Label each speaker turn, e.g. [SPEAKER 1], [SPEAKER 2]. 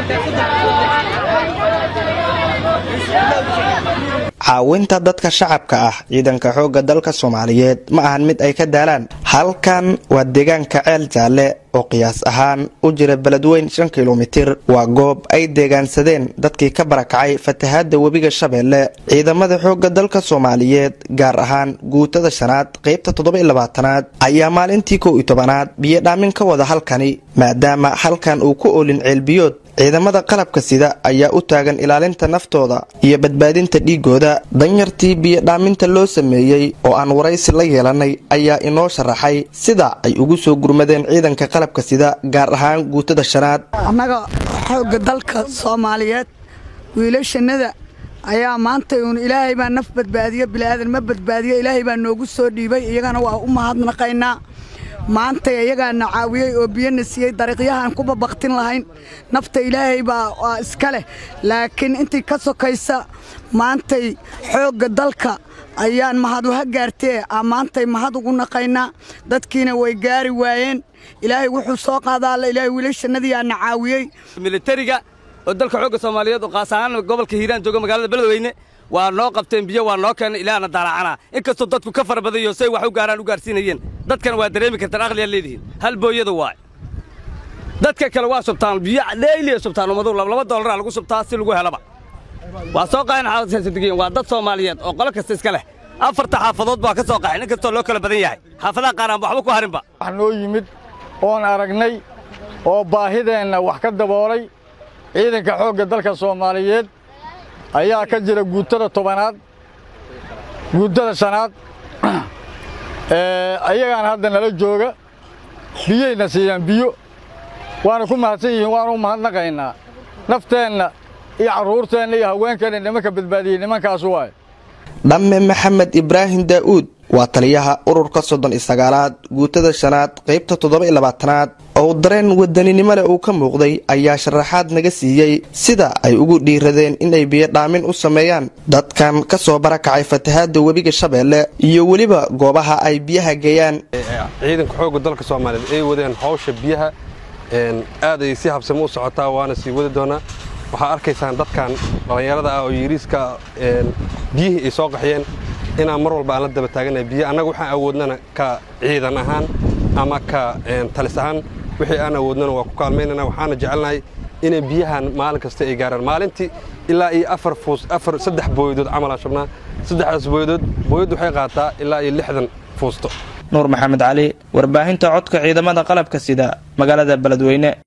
[SPEAKER 1] caawinta dadka shacabka ah ciidanka xoogga dalka soomaaliyeed ma ahan mid ay ka daalaan halkan waa deegaanka ceel jaalle oo qiyaas ahaan u jira beledweyn shan kilomitir waa goob ay deegaansadeen dadkii ka barakacay fatahaadda webiga shabeelle ciidamada xoogga dalka soomaaliyeed gaar ahaan guutada shanaad qaybta toddoba iyo labaatanaad ayaa maalintii kow iyo tobanaad biyo dhaamin ka wada halkani maadaama halkan uu ku oolin ceelbiyood ciidamada qalabka sida ayaa u taagan ilaalinta naftooda iyo badbaadinta dhiigooda danyartii biyo dhaaminta loo sameeyey oo aan waraysi la yeelanay ayaa inoo sharaxay sida ay ugu soo gurmadeen ciidanka qalabka sida gaar ahaan guutada shanaad
[SPEAKER 2] annaga xoogga dalka soomaaliyeed wiilashannada ayaa maanta uun ilaahay baa naf badbaadiyo bilaadan ma badbaadiyo ilaahay baa noogu soo dhiibay iyagana waa u mahadnaqaynaa maanta iyagaana caawiyey oo biyana siiyey dariiqyahaan kuba baktin lahayn nafta ilaahay baa waa iska leh laakiin intii ka sokaysa maantay xoogga dalka ayaan mahad uha gaartee maantay mahad ugu naqaynaa dadkiina way gaari waayeen ilaahay wuxuu soo qaadaalla ilaahay wiilashannadiyaana caawiyey
[SPEAKER 3] militariga oo dalka xoogga soomaaliyeed oo qaas ahaan gobolka hiiraan jooga magaalada beledweyne waa noo qabteen biyo waa noo keenay ilaahna daalacanaa inkastoo dadku ka fara badayo say wax u gaaraan u gaarsiinayeen dadkana waa dareemi kartaan aqliyaad leedihiin hal booyada waay dadka kale waa subtaan biyo dheyliya subtaan ummadu laba dollaraa lagu subtaa si lagu helaba waa soo qaxeen xaasadegeen waa dad soomaaliyeed oo qolo kasta iska leh afarta xaafadood baa ka soo qaxeen inkastoo loo kala badan yahay xaafadaha qaar aan waxba ku harinba
[SPEAKER 4] wax noo yimid oon aragnay oo baahideenna wax ka daboolay ciidanka xoogga dalka soomaaliyeed ayaa ka jira guutada tobanaad guutada shanaad ayagaan hadda nala jooga biyayna siiyaan biyo waana ku mahadsan yihiin waana u mahadnaqaynaa nafteenna iyo carruurteenna iyo haweenkeenna nimanka badbaadiyey nimankaasu waay
[SPEAKER 1] dhamme maxamed ibraahim daa'uud waa taliyaha ururka soddon iyo sagaalaad guutada shanaad qaybta toddoba iyo labaatanaad oo dareen wadaninimo leh uu ka muuqday ayaa sharaxaad naga siiyey sida ay ugu dhiiradeen inay biyo dhaamin u sameeyaan dadkan ka soo barakacay fatahaadda webiga shabeelle iyo weliba goobaha ay biyaha geeyaan
[SPEAKER 5] ciidanka xoogga dalka soomaaliyeed ay wadeen hawsha biyaha aad ay si habsamo u socotaa waana sii wadi doonaa waxaa arkaysaan dadkan dhallinyarada ah oo yiriiska biyihii ay soo qaxyeen inaan mar walba aan la daba taaganahay biyo annaga waxaan awoodnana ka ciidan ahaan ama ka talis ahaan wixii aan awoodnana waa ku kaalmaynana waxaana jecelnahay inay biyahan maalin kasta ay gaaraan maalintii ilaa iyo afar fuus afar saddex booyadood camalaan shabnaa saddexdaas booyadood booyaddu waxay qaataa ilaa iyo lixdan fuusto
[SPEAKER 1] nuur maxamed cali warbaahinta codka ciidamada qalabka sida magaalada beledweyne